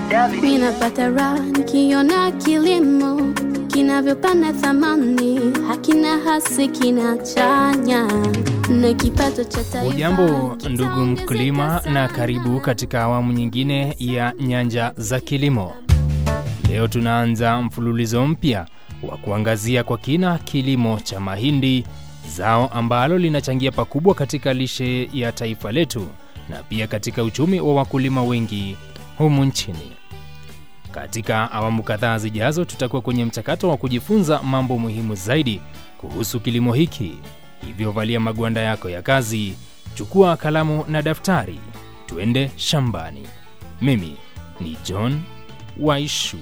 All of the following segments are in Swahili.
Ninapata raha nikiona kilimo kinavyopanda thamani, hakina hasi, kinachanya na kipato cha taifa. Hujambo ndugu mkulima, na karibu katika awamu nyingine ya Nyanja za Kilimo. Leo tunaanza mfululizo mpya wa kuangazia kwa kina kilimo cha mahindi, zao ambalo linachangia pakubwa katika lishe ya taifa letu na pia katika uchumi wa wakulima wengi humu nchini. Katika awamu kadhaa zijazo, tutakuwa kwenye mchakato wa kujifunza mambo muhimu zaidi kuhusu kilimo hiki. Hivyo valia magwanda yako ya kazi, chukua kalamu na daftari, tuende shambani. Mimi ni John Waishua.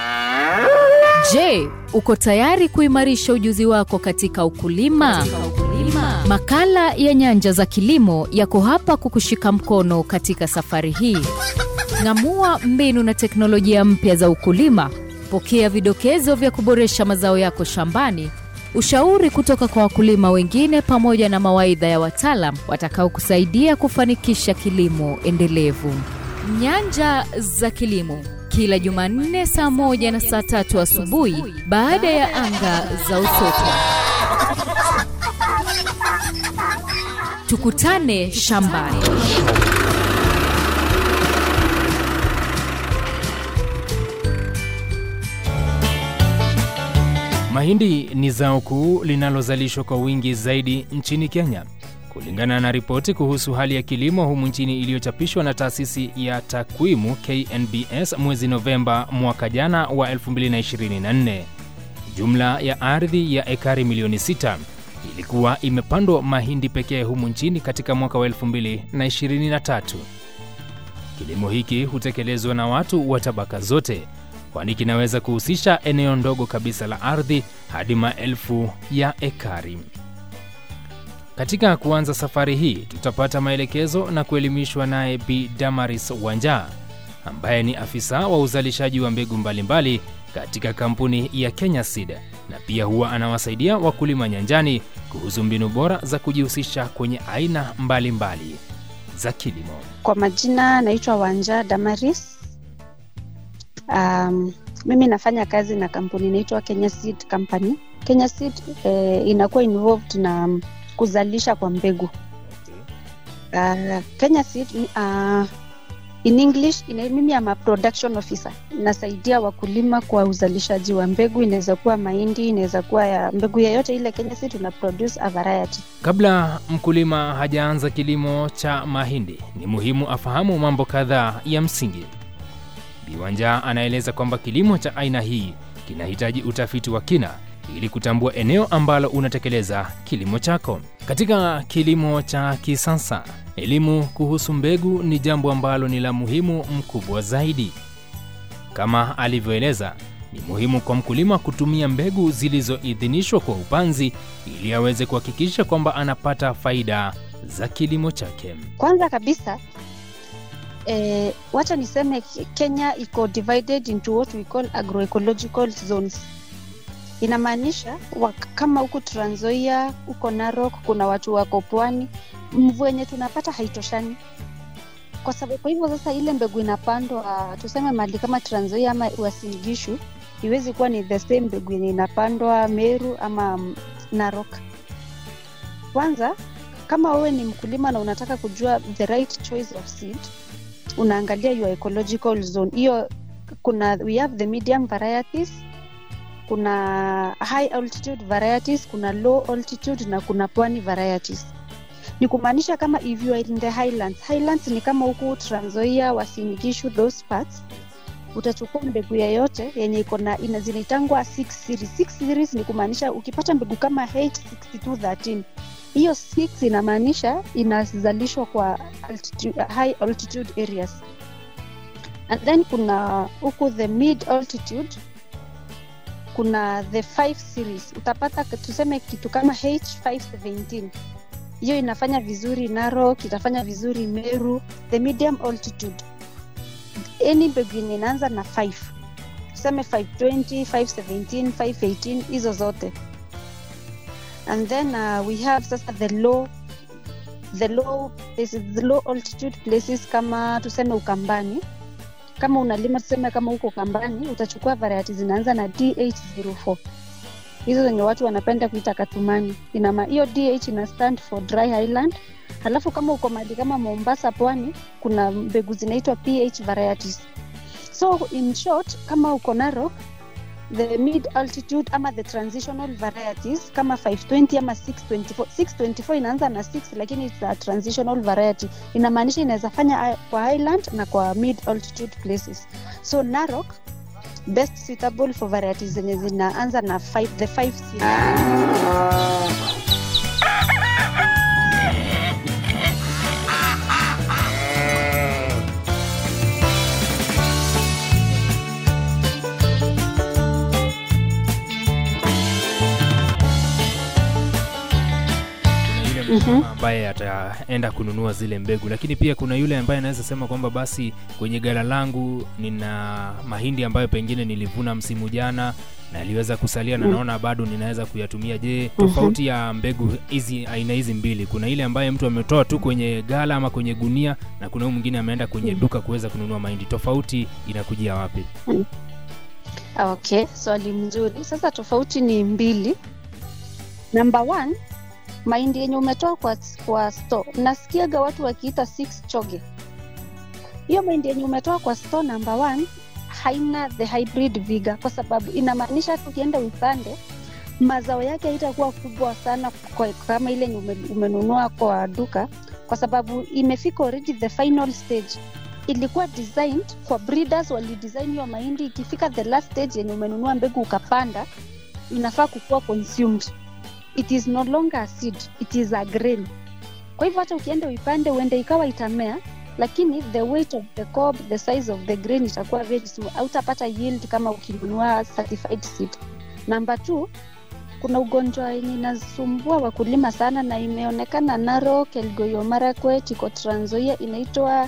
Je, uko tayari kuimarisha ujuzi wako katika ukulima? Makala ya Nyanja za Kilimo yako hapa kukushika mkono katika safari hii. Ng'amua mbinu na teknolojia mpya za ukulima, pokea vidokezo vya kuboresha mazao yako shambani, ushauri kutoka kwa wakulima wengine, pamoja na mawaidha ya wataalam watakaokusaidia kufanikisha kilimo endelevu. Nyanja za Kilimo kila Jumanne saa moja na saa tatu asubuhi baada ya anga za Usoto. Tukutane shambani. Mahindi ni zao kuu linalozalishwa kwa wingi zaidi nchini Kenya. Kulingana na ripoti kuhusu hali ya kilimo humu nchini iliyochapishwa na taasisi ya takwimu KNBS mwezi Novemba mwaka jana wa 2024, jumla ya ardhi ya ekari milioni 6 ilikuwa imepandwa mahindi pekee humu nchini katika mwaka wa 2023. Kilimo hiki hutekelezwa na watu wa tabaka zote, kwani kinaweza kuhusisha eneo ndogo kabisa la ardhi hadi maelfu ya ekari. Katika kuanza safari hii tutapata maelekezo na kuelimishwa naye Bi Damaris Wanja ambaye ni afisa wa uzalishaji wa mbegu mbalimbali katika kampuni ya Kenya Seed na pia huwa anawasaidia wakulima nyanjani kuhusu mbinu bora za kujihusisha kwenye aina mbalimbali mbali za kilimo. Kwa majina naitwa Wanja Damaris. Um, mimi nafanya kazi na kampuni inaitwa Kenya Seed Company. Kenya Seed eh, inakuwa involved na um, kuzalisha kwa mbegu. Uh, Kenya Seed uh, in English ina, mimi ama production officer, inasaidia wakulima kwa uzalishaji wa mbegu. Inaweza kuwa mahindi, inaweza kuwa ya mbegu yoyote ile. Kenya Seed tuna produce a variety. Kabla mkulima hajaanza kilimo cha mahindi, ni muhimu afahamu mambo kadhaa ya msingi. Biwanja anaeleza kwamba kilimo cha aina hii kinahitaji utafiti wa kina ili kutambua eneo ambalo unatekeleza kilimo chako. Katika kilimo cha kisasa, elimu kuhusu mbegu ni jambo ambalo ni la muhimu mkubwa zaidi. Kama alivyoeleza, ni muhimu kwa mkulima kutumia mbegu zilizoidhinishwa kwa upanzi ili aweze kuhakikisha kwamba anapata faida za kilimo chake. Kwanza kabisa eh, wacha niseme Kenya iko divided into what we call agroecological zones inamaanisha kama huku Trans Nzoia, huko Narok, kuna watu wako pwani, mvua yenye tunapata haitoshani. Kwa sababu kwa hivyo sasa, ile mbegu inapandwa tuseme mahali kama Trans Nzoia ama Uasin Gishu, iwezi kuwa ni the same mbegu yenye inapandwa Meru ama Narok. Kwanza, kama wewe ni mkulima na unataka kujua the right choice of seed, unaangalia your ecological zone. Hiyo kuna we have the medium varieties kuna high altitude varieties, kuna low altitude na kuna pwani varieties. Ni kumaanisha kama if you are in the highlands, highlands ni kama huku Trans Nzoia, Uasin Gishu, those parts, utachukua mbegu yoyote yenye iko na ina zinaitangwa 6 series. 6 series ni kumaanisha ukipata mbegu kama H6213 hiyo 6 inamaanisha inazalishwa kwa altitude, high altitude areas and then kuna huku the mid altitude kuna the 5 series utapata tuseme kitu kama H517 hiyo inafanya vizuri Narok, itafanya vizuri Meru. The medium altitude any mbegu yenye inaanza na 5 tuseme 520, 517, 518 hizo zote and then uh, we have sasa the low the low places, the low altitude places kama tuseme Ukambani kama unalima tuseme kama huko kambani utachukua variety zinaanza na dh04 hizo zenye watu wanapenda kuita katumani inama hiyo dh ina stand for dry highland halafu kama uko mali kama mombasa pwani kuna mbegu zinaitwa ph varieties so in short kama uko narok the mid altitude ama the transitional varieties kama 520 ama 624 624 inaanza na 6 lakini it's a transitional variety inamaanisha inaweza fanya hi- kwa highland na kwa mid altitude places so narok best suitable for varieties zenye zinaanza na five, the 5 kuna yule mkulima ambaye ataenda kununua zile mbegu lakini pia kuna yule ambaye anaweza sema kwamba basi kwenye gala langu nina mahindi ambayo pengine nilivuna msimu jana na aliweza kusalia na Mm. naona bado ninaweza kuyatumia je tofauti ya mbegu hizi aina hizi mbili kuna ile ambaye mtu ametoa tu kwenye gala ama kwenye gunia na kuna huyu mwingine ameenda kwenye Mm. duka kuweza kununua mahindi tofauti inakujia wapi okay swali mzuri sasa tofauti ni mbili number one mahindi yenye umetoa kwa, kwa store nasikiaga watu wakiita six choge hiyo mahindi yenye umetoa kwa store number one haina the hybrid viga kwa sababu inamaanisha hata ukienda upande mazao yake haitakuwa kubwa sana kwa, kama ile yenye ume, umenunua kwa duka kwa sababu imefika already the final stage ilikuwa designed kwa breeders walidesign hiyo mahindi ikifika the last stage yenye umenunua mbegu ukapanda inafaa kukuwa consumed it is no longer a seed it is a grain kwa hivyo hata ukienda uipande uende ikawa itamea lakini the weight of the cob the size of the grain itakuwa very small hautapata yield kama ukinunua certified seed number two kuna ugonjwa yenye inasumbua wakulima sana na imeonekana Narok, Elgeyo Marakwet, iko Trans Nzoia inaitwa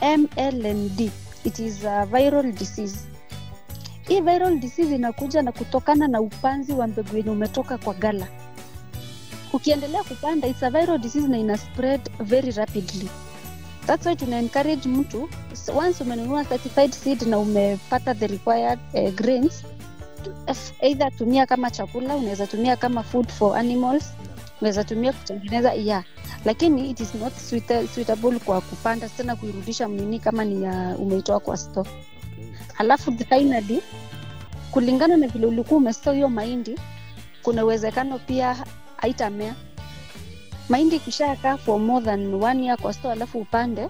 MLND. It is a viral disease. Hii viral disease inakuja na kutokana na upanzi wa mbegu yenye umetoka kwa gala. Ukiendelea kupanda, it's a viral disease na ina spread very rapidly. That's why tuna encourage mtu once umenunua certified seed na umepata the required uh, grains F- either tumia kama chakula unaweza tumia kama food for animals unaweza tumia kutengeneza yeah lakini it is not suita- suitable kwa kupanda tena kuirudisha mnini kama ni ya umeitoa kwa store halafu finally kulingana na vile ulikuwa umestore hiyo mahindi kuna uwezekano pia haitamea mahindi ikishakaa for more than one year kwa store alafu upande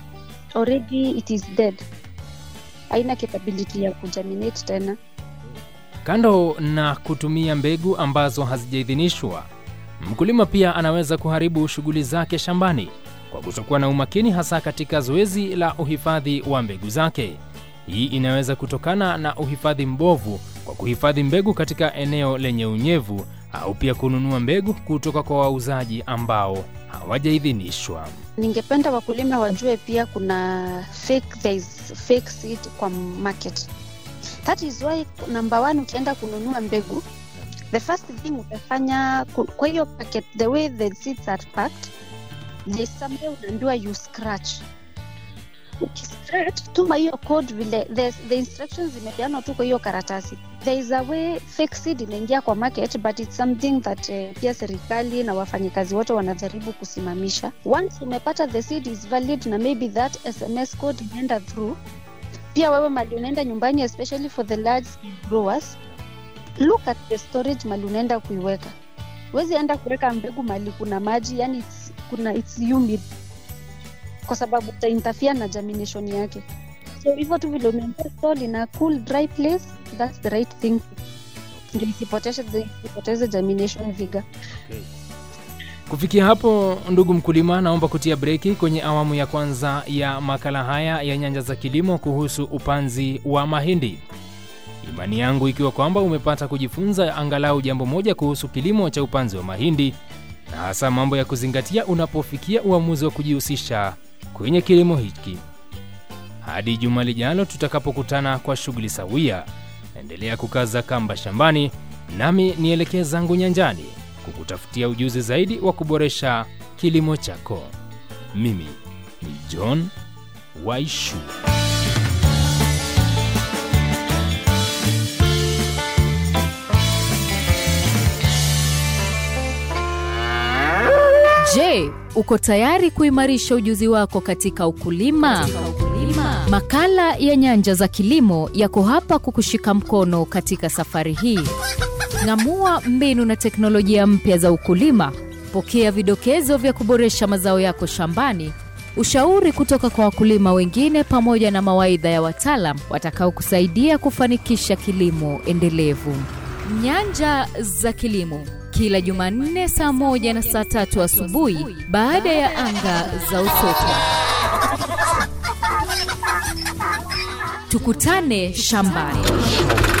already it is dead haina capability ya kujaminate tena Kando na kutumia mbegu ambazo hazijaidhinishwa, mkulima pia anaweza kuharibu shughuli zake shambani kwa kutokuwa na umakini, hasa katika zoezi la uhifadhi wa mbegu zake. Hii inaweza kutokana na uhifadhi mbovu kwa kuhifadhi mbegu katika eneo lenye unyevu au pia kununua mbegu kutoka kwa wauzaji ambao hawajaidhinishwa. ningependa wakulima wajue pia kuna fake, there is fake seed kwa market that is why number one ukienda kununua mbegu the first thing utafanya ku- kwa hiyo packet the way the seeds are packed there is somewhere unaambiwa you scratch ukiscratch tuma hiyo code vile the, the instructions zimepeanwa tu kwa hiyo karatasi there is a way fake seed inaingia kwa market but it's something that uh, pia serikali na wafanyikazi wote wanajaribu kusimamisha once umepata the seed is valid na maybe that sms code inaenda through pia wewe mali unaenda nyumbani especially for the large scale growers look at the storage mali unaenda kuiweka wezi enda kuweka mbegu mali kuna maji yani it's, kuna it's humid kwa sababu utainterfere na germination yake so hivyo tu vile umeambia store in a cool dry place that's the right thing ndio isipoteze isipoteze germination vigor Kufikia hapo, ndugu mkulima, naomba kutia breki kwenye awamu ya kwanza ya makala haya ya Nyanja za Kilimo kuhusu upanzi wa mahindi. Imani yangu ikiwa kwamba umepata kujifunza angalau jambo moja kuhusu kilimo cha upanzi wa mahindi na hasa mambo ya kuzingatia unapofikia uamuzi wa kujihusisha kwenye kilimo hiki. Hadi juma lijalo tutakapokutana kwa shughuli sawia, endelea kukaza kamba shambani, nami nielekee zangu nyanjani kukutafutia ujuzi zaidi wa kuboresha kilimo chako. Mimi ni John Waishu. Je, uko tayari kuimarisha ujuzi wako katika ukulima? Makala ya Nyanja za Kilimo yako hapa kukushika mkono katika safari hii. Ng'amua mbinu na teknolojia mpya za ukulima. Pokea vidokezo vya kuboresha mazao yako shambani, ushauri kutoka kwa wakulima wengine, pamoja na mawaidha ya wataalam watakaokusaidia kufanikisha kilimo endelevu. Nyanja za Kilimo, kila Jumanne saa moja na saa tatu asubuhi baada ya anga za Usotwa. Tukutane shambani.